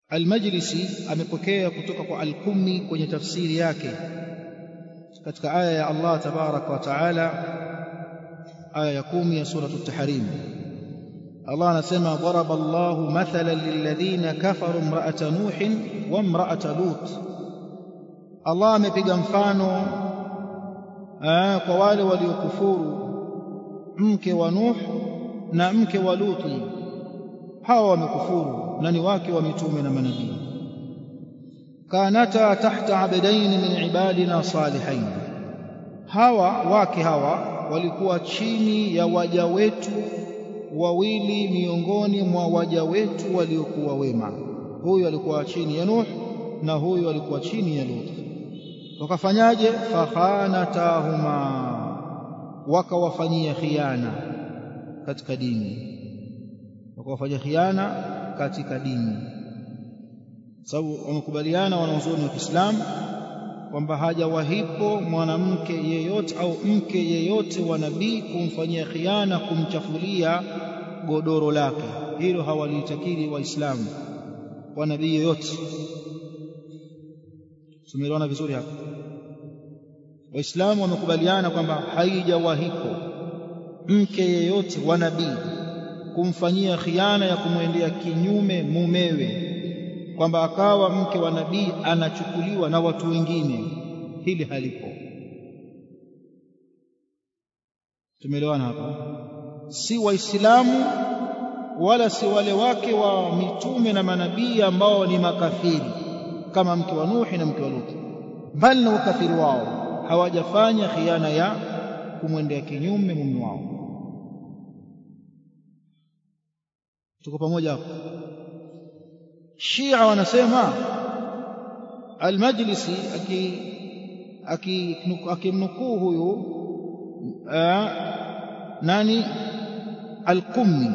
Al-Majlisi amepokea kutoka kwa Al-Qummi kwenye tafsiri yake katika aya ya Allah tabaraka wa taala aya ya kumi ya suratu at-Tahrim Allah anasema daraba Allahu mathalan lilladhina kafaru imra'ata nuhin wa imra'ata lut Allah amepiga mfano aa, kwa wale waliokufuru mke wa Nuh na mke wa Luti hawa wamekufuru na ni wake wa mitume na manabii kanata tahta abdain min ibadina salihain hawa wake hawa walikuwa chini ya waja wetu wawili miongoni mwa waja wetu waliokuwa wema huyu alikuwa chini ya Nuh na huyu alikuwa chini ya Lut wakafanyaje fakhanatahuma wakawafanyia khiana katika dini wakawafanyia khiana katika dini sababu wamekubaliana wanazuoni wa Kiislamu kwamba hajawahipo mwanamke yeyote au mke yeyote wa nabii kumfanyia khiana kumchafulia godoro lake hilo hawalitakiri waislamu wa nabii yeyote tumeelewana vizuri hapa waislamu wamekubaliana kwamba haijawahipo mke yeyote wa nabii kumfanyia khiana ya kumwendea kinyume mumewe kwamba akawa mke wa nabii anachukuliwa na watu wengine hili halipo tumeelewana hapa si waislamu wala si wale wake wa mitume na manabii ambao ni makafiri kama mke wa Nuhi na mke wa Lutu bali na ukafiri wao hawajafanya khiana ya kumwendea kinyume mume wao tuko pamoja hapo Shia wanasema Al-Majlisi akimnukuu huyu nani Al-Qummi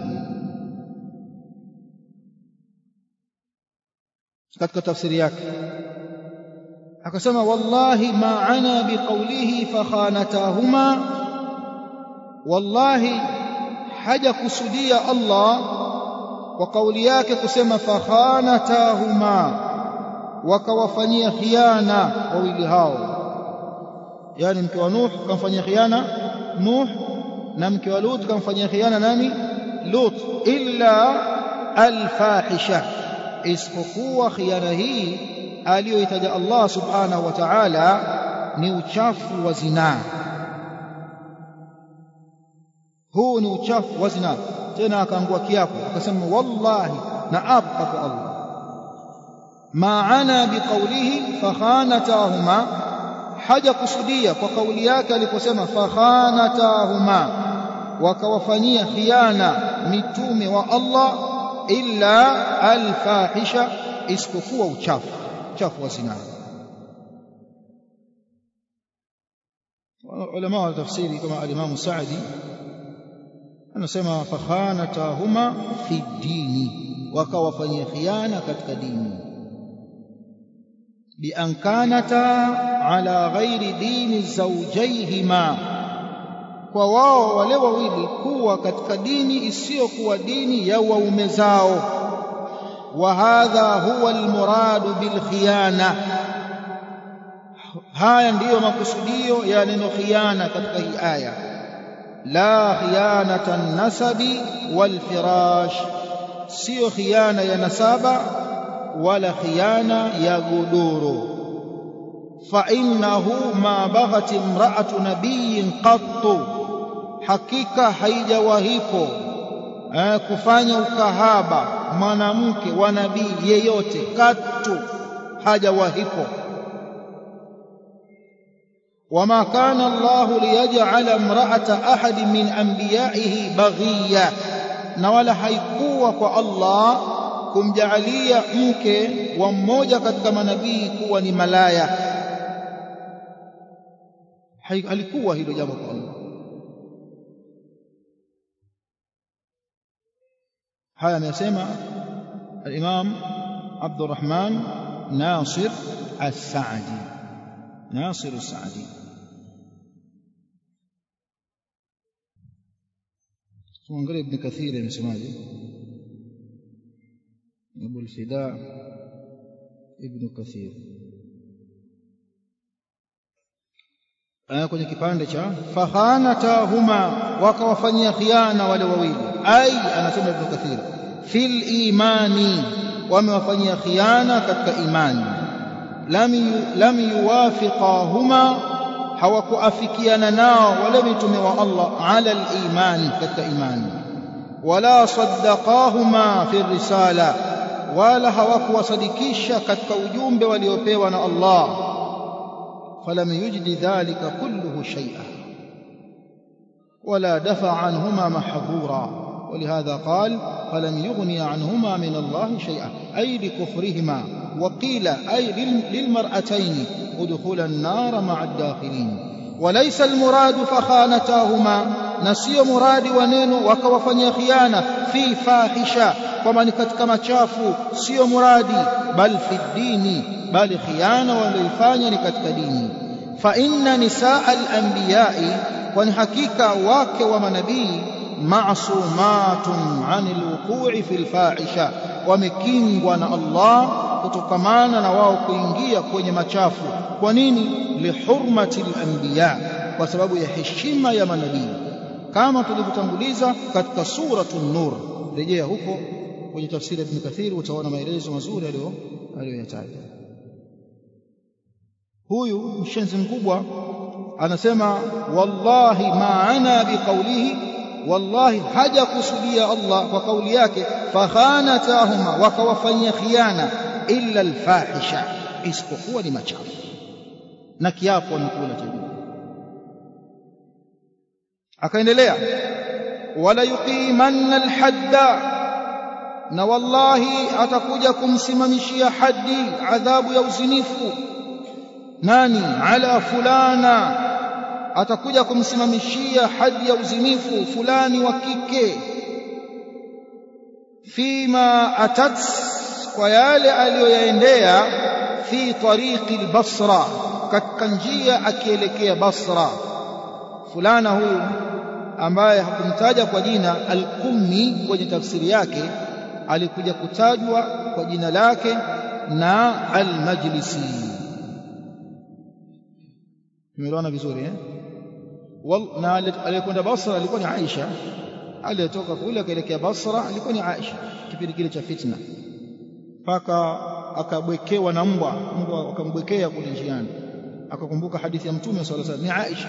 katika tafsiri yake akasema wallahi ma ana biqawlihi fakhanatahuma wallahi haja kusudia Allah kwa kauli yake kusema fakhanatahuma wakawafanyia khiana wawili hao yani mke wa Nuh kamfanyia khiana Nuh na mke wa Lut kamfanyia khiana nani Lut illa alfahisha isipokuwa khiana hii aliyoitaja Allah subhanahu wa ta'ala ni uchafu wa zinaa huu ni uchafu wa zinaa tena akaangua kiapo akasema wallahi na apa kwa Allah maana biqaulihi fakhanatahuma haja kusudia kwa kauli yake aliposema fakhanatahuma wakawafanyia khiana mitume wa Allah illa alfahisha isipokuwa uchafu uchafu wa zinaa ulama wa tafsiri kama al-Imam Sa'di anasema fakhanatahuma fi dini wakawafanyia khiana katika dini bi an kanata ala ghairi dini zawjaihima kwa wao wale wawili kuwa katika dini isiyokuwa dini ya waume zao wa hadha huwa almuradu bil khiyana haya ndiyo makusudio ya neno khiana katika hii aya la khiyanata nasabi wal firash sio khiana ya nasaba wala khiana ya godoro fa innahu ma baghat imra'atu nabiyyin qattu hakika haijawahipo eh, kufanya ukahaba mwanamke wa nabii yeyote katu hajawahipo وما كان الله ليجعل امرأة أحد من أنبيائه بغية na wala haikuwa kwa Allah kumjaalia mke wa mmoja katika manabii kuwa ni malaya halikuwa hilo jambo kwa Allah haya amesema al-Imam Abdurrahman Nasir As-Sa'di Nasir As-Sa'di tuangalie Ibn Kathir amesemaje Abu al-Fida ibn kathir kwenye kipande cha fakhanatahuma wakawafanyia khiana wale wawili ai anasema ibn kathir fil imani wamewafanyia khiana katika imani lam yuwafiqahuma hawakuafikiana nao wale mitume wa Allah ala al-iman katika imani wala saddaqahuma fi risala wala hawakuwasadikisha katika ujumbe waliopewa na Allah falam yujdi dhalika kulluhu shay'a ولا دفع عنهما محظورا ولهذا قال فلم يغني عنهما من الله شيئا أي لكفرهما وقيل أي للمرأتين ادخل النار مع الداخلين وليس المراد فخانتاهما نسي مراد ونين وكوفني خيانة في فاحشة ومن كتك chafu sio muradi bal fi dini bali khiana walioifanya ni katika dini fa inna nisaa al-anbiya'i kwani hakika wake wa manabii ma'sumatun 'anil wuqu'i fil fahisha wamekingwa na Allah kutokamana na wao kuingia kwenye machafu kwa nini lihurmati al-anbiya kwa sababu ya heshima ya manabii kama tulivyotanguliza katika suratul nur rejea huko kwenye tafsiri ya Ibn Kathir utaona maelezo mazuri aliyo aliyoyataja huyu mshenzi mkubwa anasema wallahi maana biqaulihi wallahi hajakusudia Allah kwa kauli yake fakhanatahuma wakawafanyia khiana illa alfahisha isipokuwa ni machafu na kiapo amekula cha akaendelea wala yuqimanna alhadda na wallahi atakuja kumsimamishia hadi adhabu ya uzinifu nani ala fulana atakuja kumsimamishia hadi ya uzinifu fulani wa kike fima atat kwa yale aliyoyaendea fi tariqi albasra katika njia akielekea basra fulana huyu ambaye hakumtaja kwa jina al-Qummi kwenye tafsiri yake alikuja kutajwa kwa jina lake na al-Majlisi tumeelewana vizuri eh na aliyekwenda Basra alikuwa ni Aisha aliyetoka kule akaelekea Basra alikuwa ni Aisha kipindi kile cha fitna mpaka akabwekewa na mbwa mbwa akambwekea kule njiani akakumbuka hadithi ya mtume sallallahu alaihi wasallam ni Aisha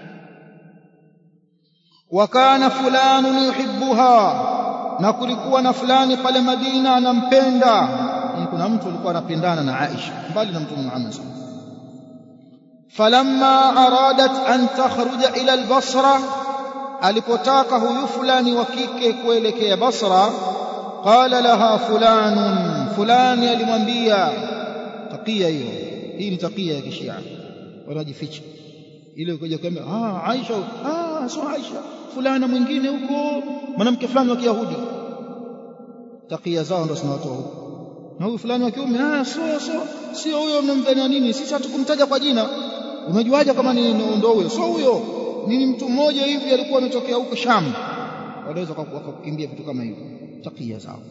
wakana fulani yuhibbuha na kulikuwa na fulani pale Madina anampenda kuna mtu alikuwa anapendana na Aisha mbali na mtume Muhammad sallallahu falamma aradat an takhruja ila al-Basra alipotaka huyu fulani wa kike kuelekea Basra qala laha fulanun fulani alimwambia takia hiyo hii ni takia ya kishia wanajificha ile ukaja kwamba ah Aisha ah sio Aisha fulana mwingine huko mwanamke fulani wa Kiyahudi takia zao ndo zinawatoa huko na huyu fulani wa kiume ah sio sio sio huyo mnamdhania nini sisi hatukumtaja kwa jina umejuaje kama ni ndo huyo sio huyo ni mtu mmoja hivi alikuwa ametokea huko Sham wanaweza wakakukimbia vitu kama hivyo takia zao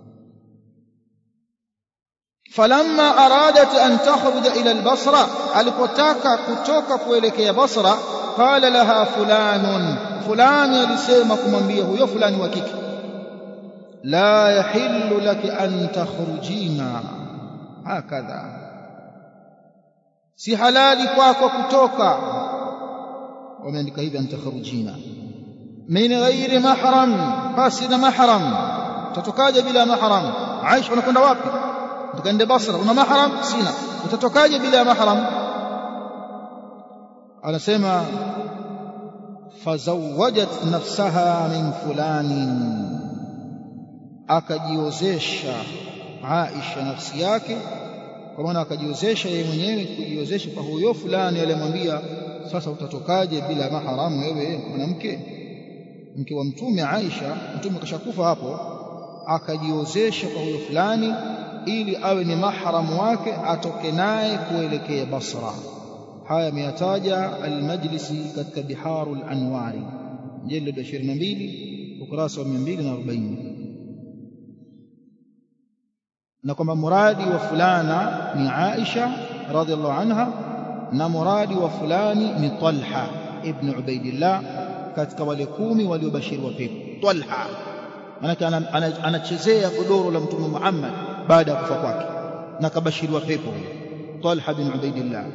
falamma aradat an takhruja ila albasra alipotaka kutoka kuelekea basra qala laha fulanun fulani alisema kumwambia huyo fulani wa kike la yahillu laki an takhrujina hakadha si halali kwako kutoka wameandika hivi an takhrujina min ghairi mahram basi na mahram utatokaje bila mahram Aisha unakwenda wapi tukaende Basra una mahram sina utatokaje bila mahram anasema fazawajat nafsaha min fulanin akajiozesha Aisha nafsi yake kwa maana akajiozesha yeye mwenyewe kujiozesha kwa huyo fulani aliyemwambia sasa utatokaje bila mahram wewe mwanamke mke wa mtume Aisha mtume kashakufa hapo akajiozesha kwa huyo fulani ili awe ni mahram wake atoke naye kuelekea Basra haya ameyataja al-Majlisi katika Biharul Anwari jilid 22 ukurasa wa 240 na kwamba muradi wa fulana ni Aisha radhiallahu anha na muradi wa fulani ni Talha ibn Ubaidillah katika wale kumi waliobashiriwa pepo Talha manake anachezea godoro la mtume Muhammad baada ya kufa kwake na kabashiriwa pepo Talha bin Ubaidillah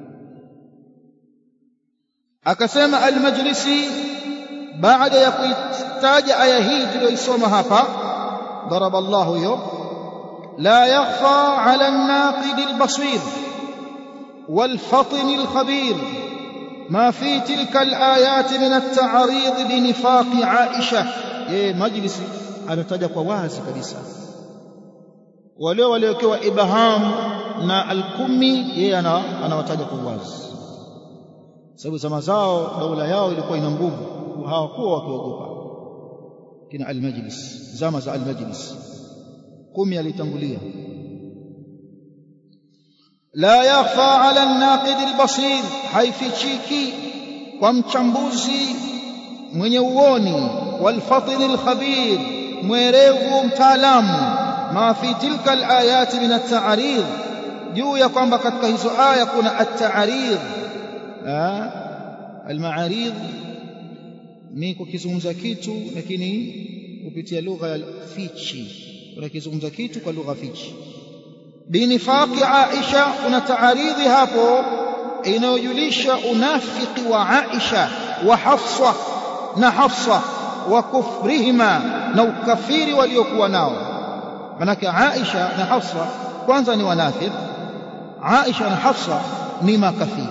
akasema al-Majlisi baada ya kuitaja aya hii tuliyoisoma hapa daraba Allahu hiyo la yakhfa ala an-naqid al-basir wal-fatin al-khabir ما في تلك الآيات من التعريض بنفاق عائشة yeye majlisi anataja kwa wazi kabisa wale waliokewa ibham na al-kumi yeye anawataja kwa wazi sababu zama zao daula yao ilikuwa ina nguvu hawakuwa wakiogopa kina al-majlis zama za al-majlis kumi alitangulia la yakhfa ala an-naqid al-basir haifichiki kwa mchambuzi mwenye uoni والفطن الخبير mwerevu mtaalamu ma fi tilka alayat min at-ta'rid juu ya kwamba katika hizo aya kuna at-ta'rid al-ma'arid ni kukizungumza kitu lakini kupitia lugha ya fichi unakizungumza kitu kwa lugha fichi binifaqi Aisha kuna taaridhi hapo inayojulisha unafiki wa Aisha wa Hafsa na Hafsa wa kufrihima na ukafiri waliokuwa nao manake Aisha na Hafsa kwanza ni wanafiki Aisha na Hafsa ni makafiri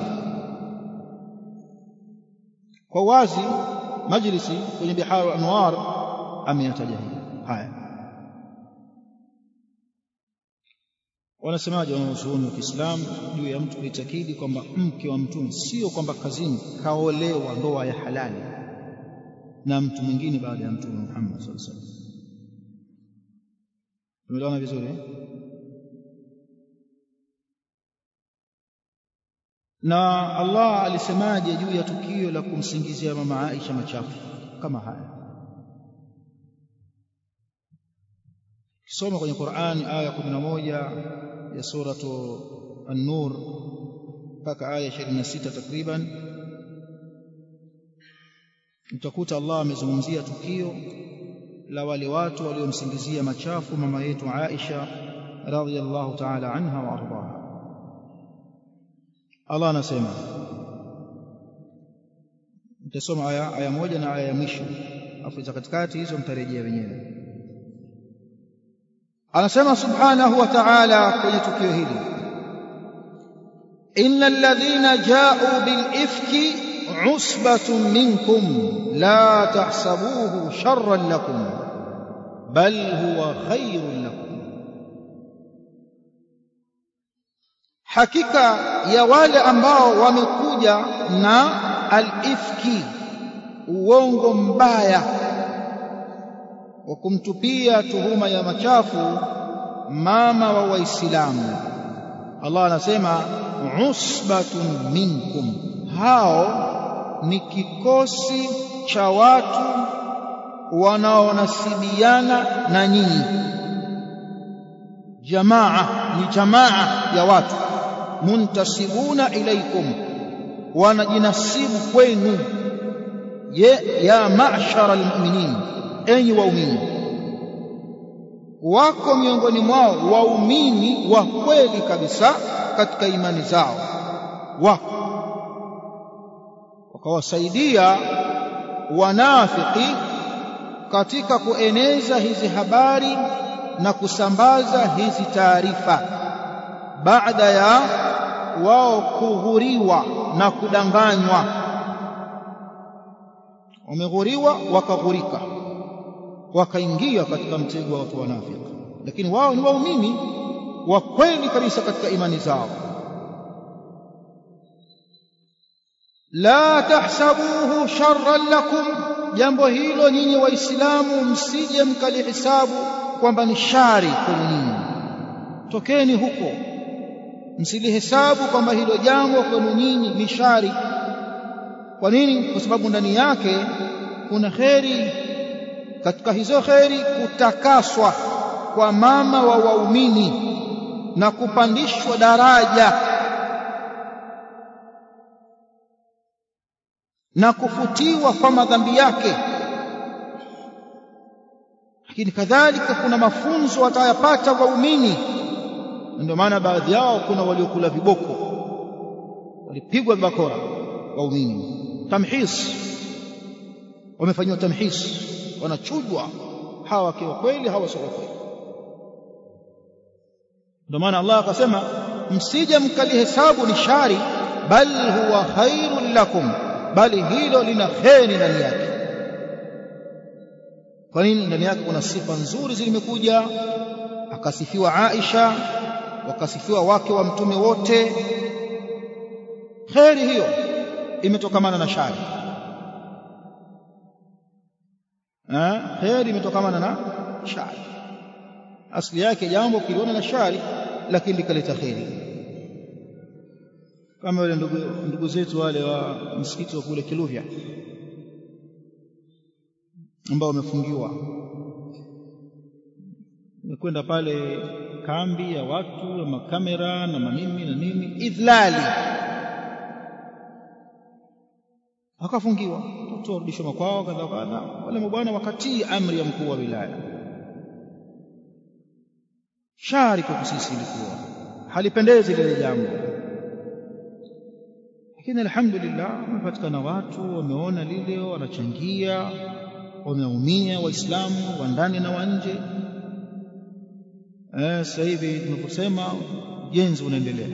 kwa wazi majlisi kwenye biharu anwar ameyataja hili haya wanasemaje wanazuoni wa Kiislamu juu ya mtu kuitakidi kwamba mke wa mtume sio kwamba kazini kaolewa ndoa ya halali na mtu mwingine baada ya mtume Muhammad sallallahu alaihi wasallam tumeelewana vizuri eh? na Allah alisemaje juu ya tukio la kumsingizia mama Aisha machafu kama haya kisoma kwenye Qur'an aya 11 ya suratu An-Nur mpaka aya 26 takriban utakuta Allah amezungumzia tukio la wale watu waliomsingizia machafu mama yetu Aisha radhiyallahu ta'ala anha wa ardaha Allah anasema mtasoma aya aya moja na aya ya mwisho afu za katikati hizo mtarejea wenyewe anasema subhanahu wa ta'ala kwenye tukio hili innal ladhina ja'u bil ifki usbatun minkum la tahsabuhu sharran lakum bal huwa khairun lakum hakika ya wale ambao wamekuja na al-ifki uongo mbaya wa kumtupia tuhuma ya machafu mama wa waislamu Allah anasema usbatun minkum hao ni kikosi cha watu wanaonasibiana na nyinyi jamaa ni jamaa ya watu muntasibuna ilaikum wanajinasibu kwenu ye ya ma'shara almu'minin enyi waumini wako miongoni mwao waumini wa kweli kabisa katika imani zao wako wakawasaidia wanafiki katika kueneza hizi habari na kusambaza hizi taarifa baada ya wao kughuriwa na kudanganywa wameghuriwa wakaghurika wakaingia katika mtego wa watu wanafiki lakini wao ni waumini wa kweli kabisa katika imani zao la tahsabuhu sharran lakum jambo hilo nyinyi waislamu msije mkalihisabu kwamba ni shari kwenu nyinyi tokeni huko msilihesabu kwamba hilo jambo kwenu nyinyi ni shari kwa nini kwa sababu ndani yake kuna kheri katika hizo kheri kutakaswa kwa mama wa waumini na kupandishwa daraja na kufutiwa kwa madhambi yake lakini kadhalika kuna mafunzo watayapata waumini ndio maana baadhi yao kuna waliokula viboko walipigwa bakora waumini tamhis wamefanyiwa tamhis wanachujwa hawa wakiwa kweli hawa sio kweli ndio maana Allah akasema msije mkalihesabu ni shari bal huwa khairul lakum bali hilo lina kheri ndani yake kwa nini ndani yake kuna sifa nzuri zilimekuja akasifiwa Aisha wakasifiwa wake wa mtume wote kheri hiyo imetokamana na shari eh kheri imetokamana na shari asili yake jambo kiliona na shari lakini likaleta kheri kama wale ndugu, ndugu zetu wale wa msikiti wa kule Kiluvya ambao wamefungiwa nimekwenda pale kambi ya watu na makamera na manini na nini idhlali akafungiwa watu warudishwa makwao kadha kadha wale mabwana wakatii amri ya mkuu wa wilaya shari kwa sisi ilikuwa halipendezi lile jambo lakini alhamdulillah wamepatikana watu wameona lile wanachangia wameumia waislamu wa ndani na wa nje eh sasa hivi tunaposema ujenzi unaendelea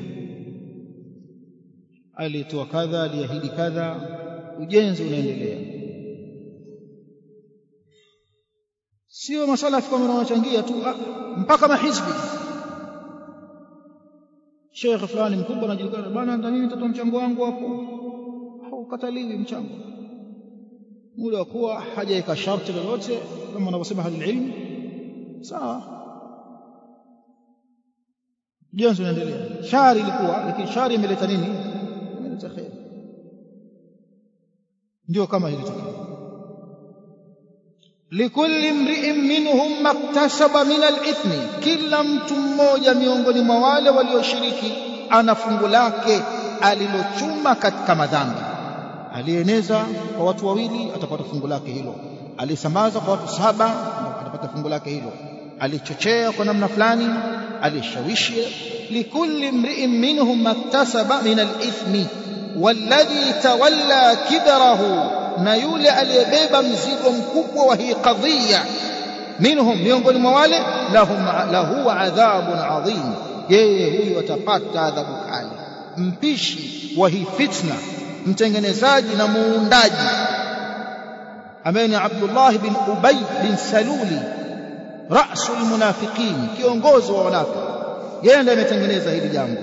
alitoa kadha aliahidi kadha ujenzi unaendelea sio masalafi kama wanachangia tu mpaka mahizbi Sheikh fulani mkubwa anajulikana bwana na mimi nitatoa mchango wangu hapo haukataliwi mchango muda wa kuwa hajaweka sharti lolote kama wanavyosema halil ilm sawa jenzo unaendelea shari ilikuwa lakini shari imeleta nini imeleta khair ndio kama ilitokea likulli mri'in minhum maktasaba min al-ithmi kila mtu mmoja miongoni mwa wale walioshiriki ana fungu lake alilochuma katika madhambi alieneza kwa watu wawili atapata fungu lake hilo alisambaza kwa watu saba atapata fungu lake hilo alichochea kwa namna fulani alishawishi likulli mri'in minhum maktasaba min al-ithmi walladhi tawalla kibrahu na yule aliyebeba mzigo mkubwa wa hii kadhia minhum miongoni mwa wale lahum lahu adhabun adhim yeye huyu atapata adhabu kali mpishi wa hii fitna mtengenezaji na muundaji ambaye ni Abdullah bin Ubay bin Saluli rasul munafiqin kiongozi wa wanafiki yeye ndiye ametengeneza hili jambo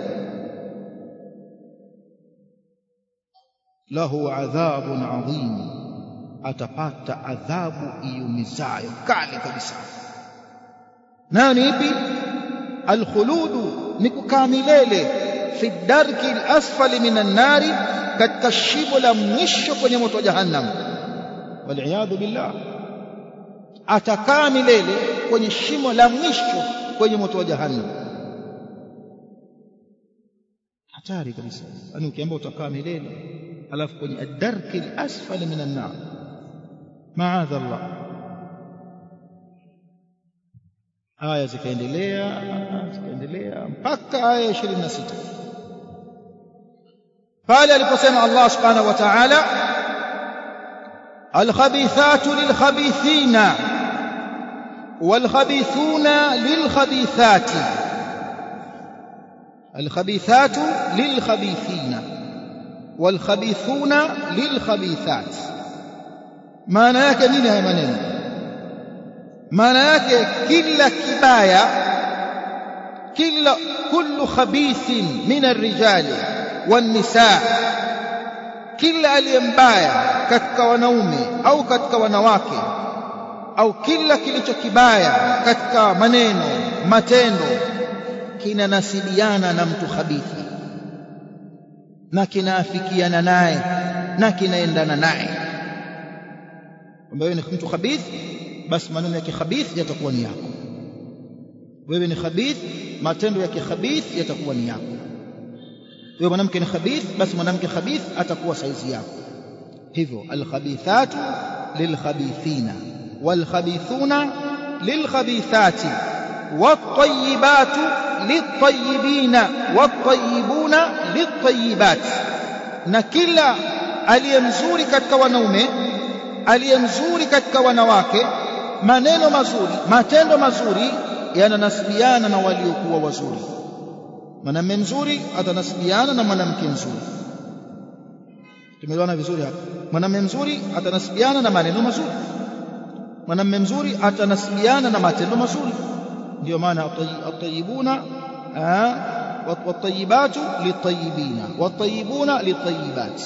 lahu adhabun adhim atapata adhabu iumizayo kali kabisa nayo ni ipi alkhuludu ni kukaa milele fi darki alasfali minan nari katika shimo la mwisho kwenye moto wa jahannam waliyadhu billah atakaa milele kwenye shimo la mwisho kwenye moto wa jahannam hatari kabisa yani ukiambia utakaa milele alafu kwenye adarki alasfali minan nar maadha Allah aya zikaendelea zikaendelea mpaka aya 26 pale aliposema Allah subhanahu wa ta'ala الخبيثات للخبيثين والخبيثون للخبيثات الخبيثات للخبيثين والخبيثون للخبيثات maana yake nini haya maneno maana yake kila kibaya kila kullu khabithin min arrijali wan-nisaa kila aliyembaya katika wanaume au katika wanawake au kila kilicho kibaya katika maneno matendo kinanasibiana na mtu khabithi na kinaafikiana naye na kinaendana naye kwamba wewe ni mtu khabith basi maneno yake khabith yatakuwa ni yako wewe ni khabith matendo ya kikhabith yatakuwa ni yako wewe mwanamke ni khabith basi mwanamke khabith atakuwa saizi yako hivyo alkhabithatu lilkhabithina walkhabithuna lilkhabithati والطيبات للطيبين والطيبون للطيبات na kila aliye mzuri katika wanaume aliye mzuri katika wanawake maneno mazuri matendo mazuri yananasibiana na waliokuwa wazuri mwanamume mzuri atanasibiana na mwanamke mzuri tumeelewana vizuri hapa mwanamume mzuri atanasibiana na maneno mazuri mwanamume mzuri atanasibiana na matendo mazuri ndio maana atayibuna watayibatu litayibina watayibuna litayibat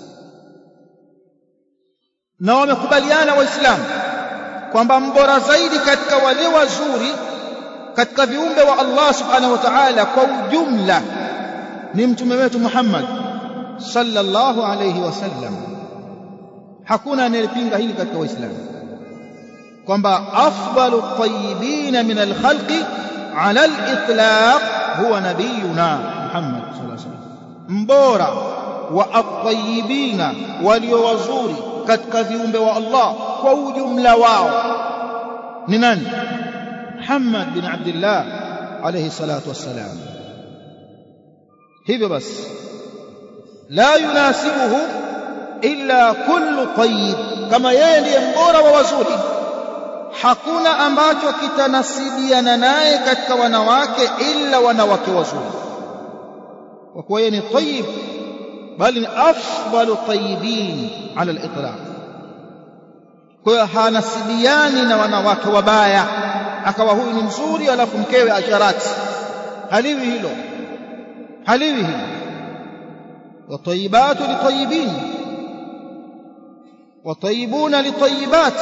na wamekubaliana waislamu kwamba mbora zaidi katika wale wazuri katika viumbe wa Allah subhanahu wa ta'ala kwa ujumla ni mtume wetu Muhammad sallallahu alayhi wasallam hakuna anayepinga hili katika waislamu kwamba afdalu tayyibin min alkhalqi ala alitlaq huwa nabiyuna Muhammad sallallahu alayhi wasallam mbora wa at-tayyibina walio wazuri katika viumbe wa Allah kwa ujumla wao ni nani Muhammad bin Abdullah alayhi salatu wassalam hivyo basi la yunasibuhu illa kullu tayyib kama yeye ndiye mbora wa wazuri hakuna ambacho kitanasibiana naye katika wanawake illa wanawake wazuri kwa kuwa yeye ni tayyib bali ni afdalu tayyibin ala al-itlaq kwa hiyo hanasibiani na wanawake wabaya akawa huyu ni mzuri alafu mkewe asharati haliwi hilo haliwi hilo watayibatu litayibin watayibuna litayibat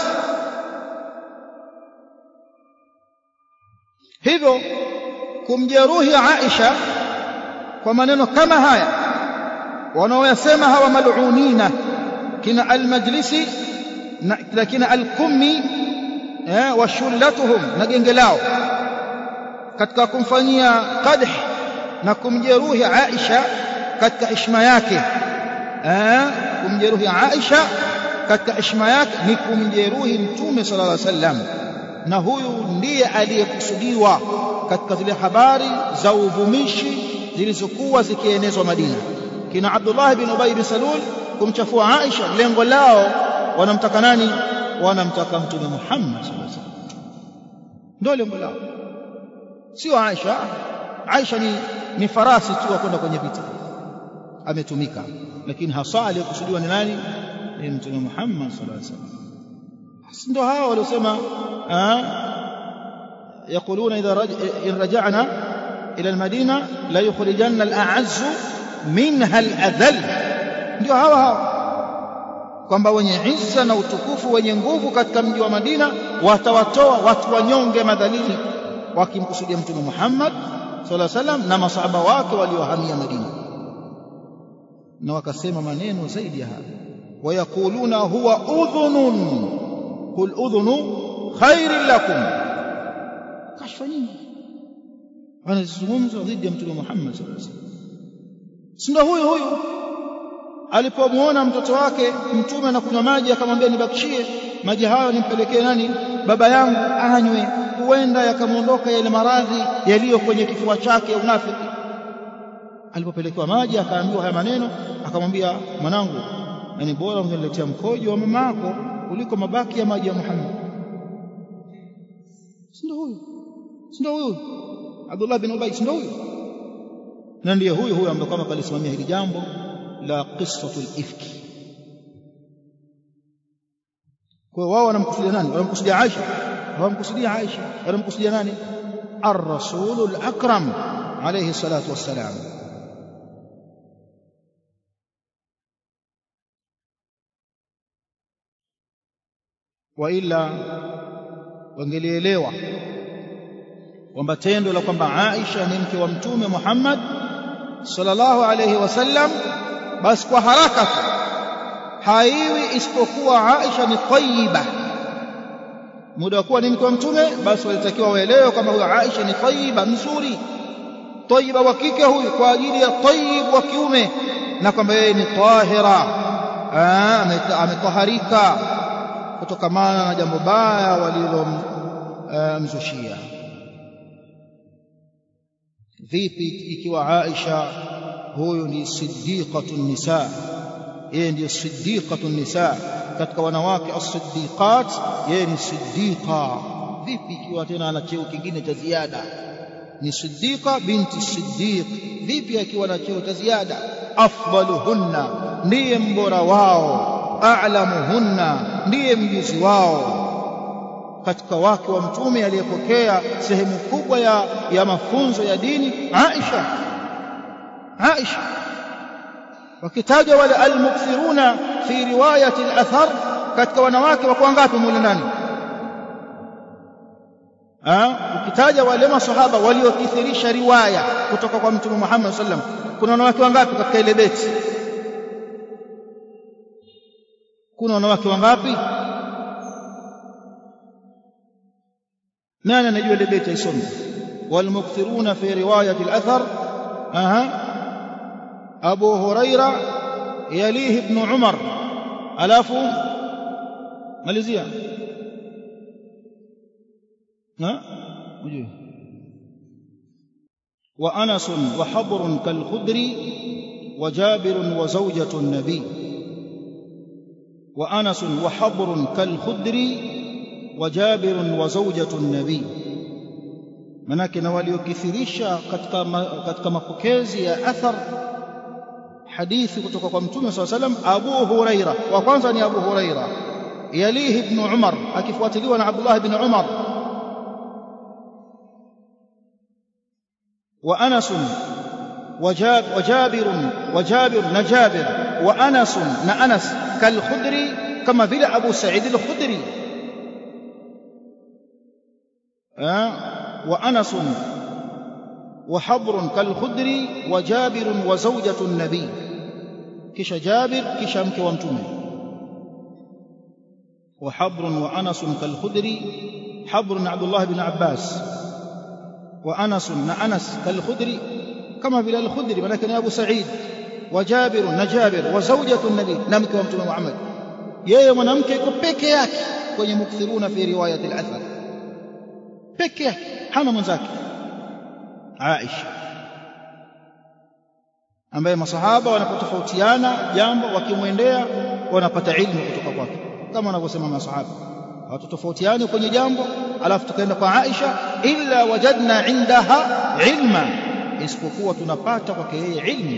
hivyo kumjeruhi Aisha kwa maneno kama haya wanaoyasema hawa mal'unina kina al-majlisi na kina al-kummi eh, wa shullatuhum na genge lao katika kumfanyia qadh na kumjeruhi Aisha katika heshima yake eh, kumjeruhi Aisha katika heshima yake ni kumjeruhi mtume sallallahu alaihi wasallam na huyu ndiye aliyekusudiwa katika zile habari za uvumishi zilizokuwa zikienezwa Madina kina Abdullah bin Ubay bin Salul kumchafua Aisha lengo lao wanamtaka nani wanamtaka mtume Muhammad sallallahu alaihi wasallam ndio lengo lao sio Aisha Aisha ni, ni farasi tu kwenda kwenye vita ametumika lakini hasa aliyekusudiwa ni nani ni mtume Muhammad sallallahu alaihi wasallam ndio hao waliosema يقولون إذا رج... إن رجعنا إلى المدينة لا يخرجن الأعز منها الأذل ndio hawa hawa kwamba wenye izza na utukufu wenye nguvu katika mji wa Madina watawatoa watu wanyonge madhalili wakimkusudia mtume Muhammad sallallahu alaihi wasallam na masahaba wake waliohamia Madina na wakasema maneno zaidi ya haya wayakuluna huwa udhunun qul udhunu khairin lakum kashfa nyingi wanazungumza dhidi ya mtume Muhammad sallallahu alaihi wasallam si ndio huyu huyu alipomwona mtoto wake mtume anakunywa maji akamwambia nibakishie maji hayo nimpelekee nani baba yangu anywe huenda yakamwondoka yale maradhi yaliyo kwenye kifua chake unafiki alipopelekewa maji akaambiwa haya maneno akamwambia mwanangu yani bora ungeniletea mkojo wa mama yako kuliko mabaki ya maji ya Muhammad si ndio huyu si ndio huyu Abdullah bin Ubay si ndio huyu na ndiye huyu huyu ambaye kama kalisimamia hili jambo la qissatul ifki kwa wao wanamkusudia nani wanamkusudia Aisha hawamkusudia Aisha wanamkusudia nani ar-rasulul akram alayhi salatu wassalam waila wangelielewa kwamba tendo la kwamba Aisha ni mke wa mtume Muhammad sallallahu alayhi wasallam basi kwa haraka tu haiwi isipokuwa Aisha ni tayyiba muda wa kuwa ni mke wa mtume basi walitakiwa waelewe kwamba huyo Aisha ni tayyiba nzuri tayyiba wa kike huyu kwa ajili ya tayyib wa kiume na kwamba yeye ni tahira ametaharika kutokamana na jambo baya walilomzushia vipi ikiwa Aisha huyu ni siddiqatu nisa yeye ndiyo siddiqatu nisa katika wanawake as-siddiqat yeye ni siddiqa vipi ikiwa tena ana cheo kingine cha ziada ni siddiqa binti siddiq vipi akiwa na cheo cha ziada afdaluhunna ndiye mbora wao a'lamuhunna ndiye mjuzi wao katika wake wa mtume aliyepokea sehemu kubwa ya, ya mafunzo ya dini Aisha Aisha wakitajwa wale almukthiruna fi riwayati al-athar katika wanawake wako wangapi mule ndani ukitaja wale masahaba waliokithirisha riwaya kutoka kwa mtume Muhammad sallam kuna wanawake wangapi katika ile beti kuna wanawake wangapi nani anajua ile beti isome walmukthiruna fi riwayati al-athar aha abu huraira yalihi ibn umar alafu malizia ها وجوه وأنس وحبر كالخدر وجابر وزوجة النبي وأنس وحبر كالخدر وجابر وزوجة النبي manake na waliokithirisha katika katika mapokezi ya athar hadithi kutoka kwa mtume saa salam abu huraira wa kwanza ni abu huraira yalihi ibnu umar akifuatiliwa na abdullah ibn umar وأنس وجاب وجابر وجابر نجابر وأنس نأنس كالخدري كما بلا أبو سعيد الخدري أه؟ وأنس وحبر كالخدري وجابر وزوجة النبي كش جابر كش أمك وامتمه وحبر وأنس كالخدري حبر عبد الله بن عباس وأنس أنس كالخدري كما بلا الخدري ولكن أبو سعيد وجابر نجابر وزوجة النبي نمك ومتم محمد yeye mwanamke yuko peke yake kwenye mukthiruna fi riwayat al-athar peke yake hana mwenzake Aisha ambaye masahaba wanapotofautiana jambo wakimwendea wanapata ilmu kutoka kwake kama wanavyosema masahaba hawatofautiani kwenye jambo alafu tukaenda kwa Aisha illa wajadna indaha ilma isipokuwa tunapata kwake yeye ilmu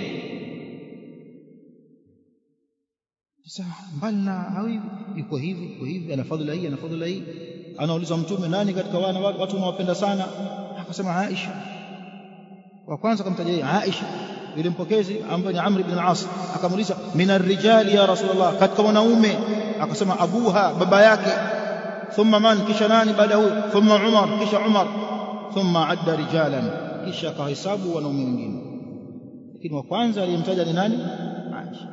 sasa mbali na hawi yuko hivi yuko hivi ana fadhila hii ana fadhila hii anaulizwa mtume nani katika wana watu unawapenda sana akasema Aisha wa kwanza akamtaja yeye Aisha yule mpokezi ambaye ni Amr ibn al-As akamuuliza minar rijali ya Rasulullah katika wanaume akasema abuha baba yake thumma man kisha nani baada huyo thumma Umar kisha Umar thumma adda rijalan kisha akahesabu wanaume wengine lakini wa kwanza aliyemtaja ni nani Aisha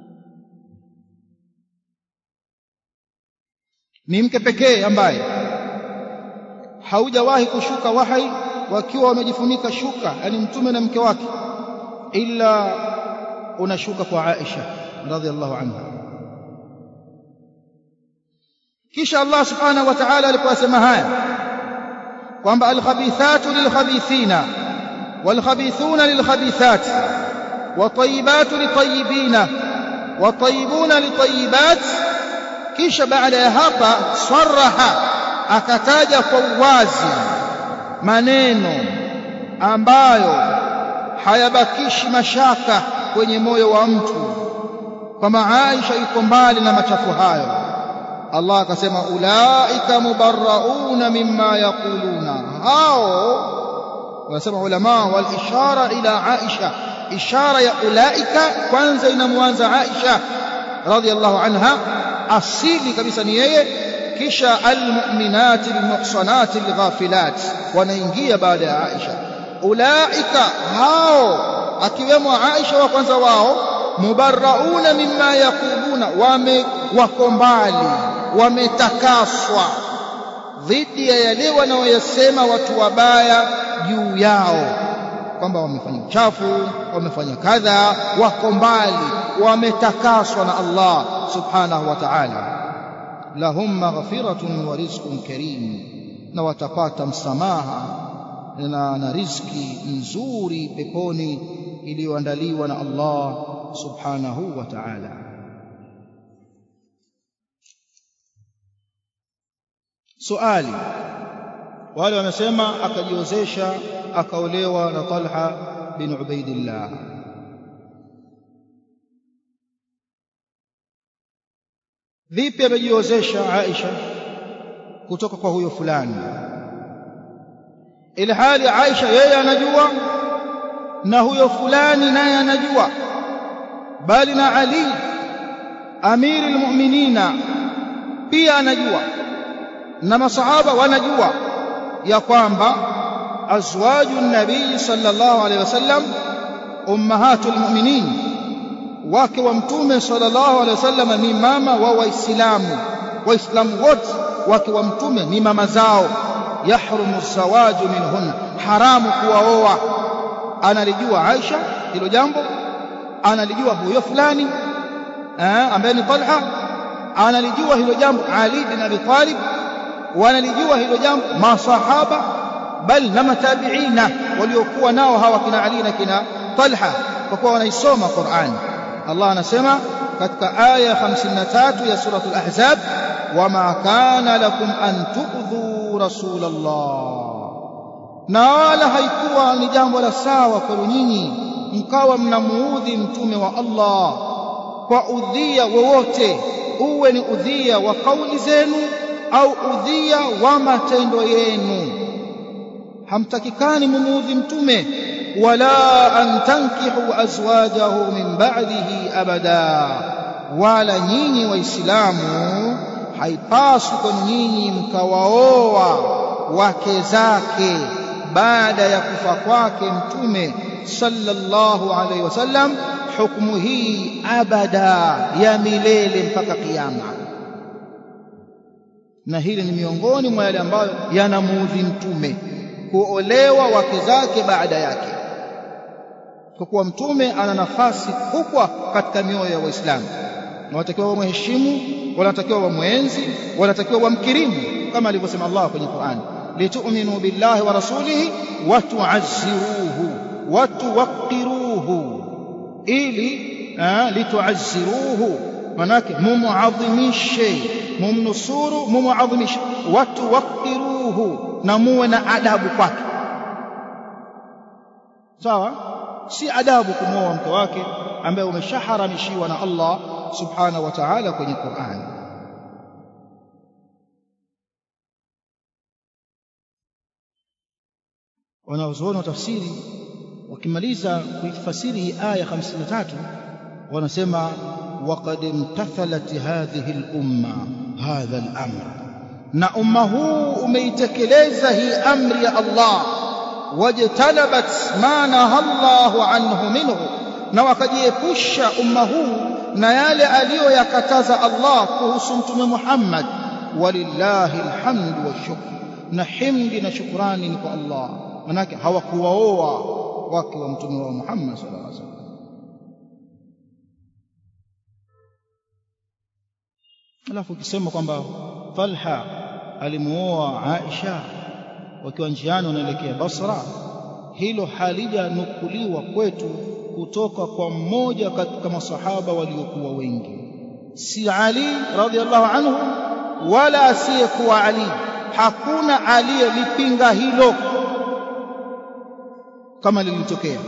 ni mke pekee ambaye haujawahi kushuka wahai wakiwa wamejifunika shuka yani mtume na mke wake ila unashuka kwa Aisha radhiallahu anha kisha Allah subhanahu wa ta'ala aliposema haya kwamba alkhabithatu lilkhabithina walkhabithuna lilkhabithat watayibatu litayibina watayibuna litayibat kisha baada ya hapa saraha akataja kwa uwazi maneno ambayo hayabakishi mashaka kwenye moyo wa mtu kwamba Aisha yuko mbali na machafu hayo Allah akasema ulaika mubarrauna mimma yaquluna hao wanasema ulama wal ishara ila Aisha ishara ya ulaika kwanza inamwanza Aisha radhiallahu anha asili kabisa ni yeye kisha almu'minati almuhsanati alghafilat wanaingia baada ya Aisha ulaika hao akiwemo Aisha wa kwanza wao mubarrauna mimma yaquluna wame wako mbali wametakaswa dhidi ya yale wanaoyasema watu wabaya juu yao kwamba wamefanya uchafu wamefanya kadha wako mbali wametakaswa na Allah subhanahu wa ta'ala lahum maghfiratun wa rizqun karim na watapata msamaha na, na riziki nzuri peponi iliyoandaliwa na Allah subhanahu wa ta'ala suali wale wamesema akajiozesha akaolewa na Talha bin Ubaidillah vipi amejiozesha Aisha kutoka kwa huyo fulani ili hali Aisha yeye anajua na huyo fulani naye anajua bali na Ali amiri almu'minina pia anajua na masahaba wanajua ya kwamba azwaju nabii sallallahu alaihi wasallam ummahatul mu'minin wake wa mtume sallallahu alaihi wasallam ni mama wa waislamu waislamu wote wake wa mtume ni mama zao yahrumu zawaju minhun haramu kuwaoa analijua Aisha hilo jambo analijua huyo fulani ambaye ni Talha analijua hilo jambo Ali bin Abi Talib wanalijua hilo jambo masahaba bal na matabiina waliokuwa nao hawa kina Ali na kina Talha kwa kuwa wanaisoma Qur'an Allah anasema katika aya 53 ya suratul ahzab wama kana lakum an tu'dhu rasulallah na wala haikuwa ni jambo la sawa kwenu nyinyi mkawa mnamuudhi mtume wa Allah kwa udhia wowote uwe ni udhia wa kauli zenu au udhia wa matendo yenu hamtakikani mumuudhi mtume wala an tankihu azwajahu min ba'dihi abada wala nyinyi waislamu haipaswi kwenu nyinyi mkawaoa wake zake baada ya kufa kwake mtume sallallahu alaihi wasallam hukumu hii abada ya milele mpaka kiyama na hili ni miongoni mwa yale ambayo yanamuudhi mtume kuolewa wake zake baada yake kwa kuwa mtume ana nafasi kubwa katika mioyo ya waislamu na watakiwa wamheshimu wanatakiwa wamwenzi wanatakiwa wamkirimu kama alivyosema Allah kwenye Qur'an litu'minu billahi wa rasulihi wa tu'azziruhu wa tuwaqqiruhu ili litu'azziruhu manake mumuadhimishe mumnusuru mumuadhimishe wa tuwaqqiruhu na muwe na adabu kwake sawa si adabu kumwoa mke wake ambaye umeshaharamishiwa na Allah subhanahu wa ta'ala kwenye Qur'an wanaozuoni wa tafsiri wakimaliza kuifasiri hii aya 53 wanasema waqad imtathalat hadhihi al-umma hadha al-amr na umma huu umeitekeleza hii amri ya Allah wajtanabat ma naha Allahu anhu minhu na wakajiepusha umma huu na yale aliyoyakataza Allah kuhusu mtume Muhammad walillahi alhamdu washukr na himdi na shukrani ni kwa Allah manake hawakuwaoa wake wa mtume wa Muhammad sallallahu alaihi wasallam alafu ukisema kwamba Talha alimuoa Aisha wakiwa njiani wanaelekea Basra hilo halijanukuliwa kwetu kutoka kwa mmoja katika masahaba waliokuwa wengi si Ali radhiallahu anhu wala asiyekuwa Ali hakuna aliyelipinga hilo kama lilitokea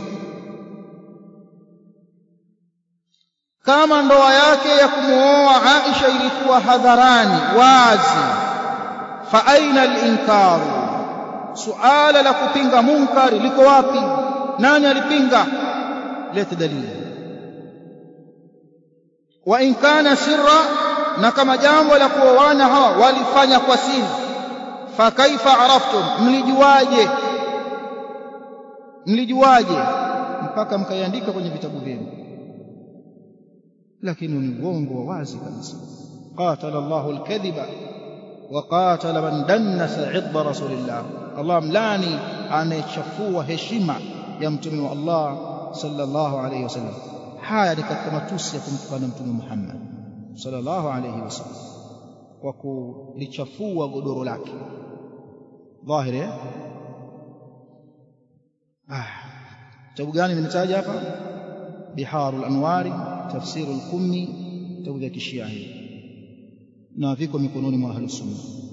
kama ndoa yake ya kumuoa Aisha ilikuwa hadharani wazi fa aina al-inkaru suala la kupinga munkari liko wapi nani alipinga leta dalili wa in kana sirra na kama jambo la kuoana hawa walifanya kwa siri fa kaifa araftum mlijuaje mlijuaje mpaka mkaiandika kwenye vitabu vyenu lakini ni uongo wa wazi kabisa qatala Allahu al-kadhiba وقاتل من دنس عض رسول الله الله ملاني anayechafua heshima ya mtume wa Allah sallallahu alayhi wasallam haya ni katika matusi ya kumtukana mtume Muhammad sallallahu alayhi wasallam kwa kulichafua godoro lake dhahiri eh ah kitabu gani nimetaja hapa biharul anwari tafsirul kummi kitabu cha kishia hii na viko mikononi mwa ahlus sunna